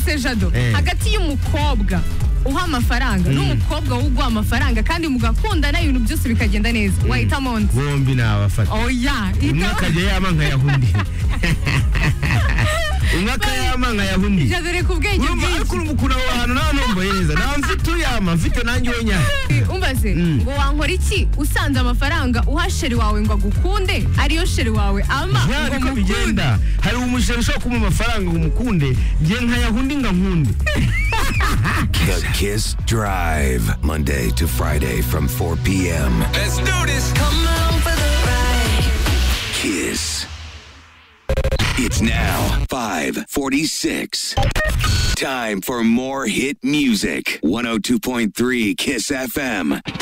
se jado hagati y'umukobwa uha amafaranga n'umukobwa wo uguha amafaranga kandi mugakundana ibintu byose bikagenda neza wahitamo undi bombi nabafata oya umwe ita akajya yama nkayahunda undi umwe akayama nkayahunda undi jado reka ubwenge urumva ariko bwinshi urumva ukuntu aho hantu nta numva heza ntawe mfite uyama mfite nanjye wenyine umbaze ngo wankora iki usanze amafaranga uha sheri wawe ngo agukunde ariyo sheri wawe ama Ya, ngo niko mukunde bigenda hari umusheri ushobora kumuha amafaranga ngo umukunde ngiye nkayahundi nkunde The Kiss Drive, Monday to Friday from 4 p.m. Let's do this. Come on for the ride. Kiss. It's now 546. Time for more hit music. 102.3 Kiss FM.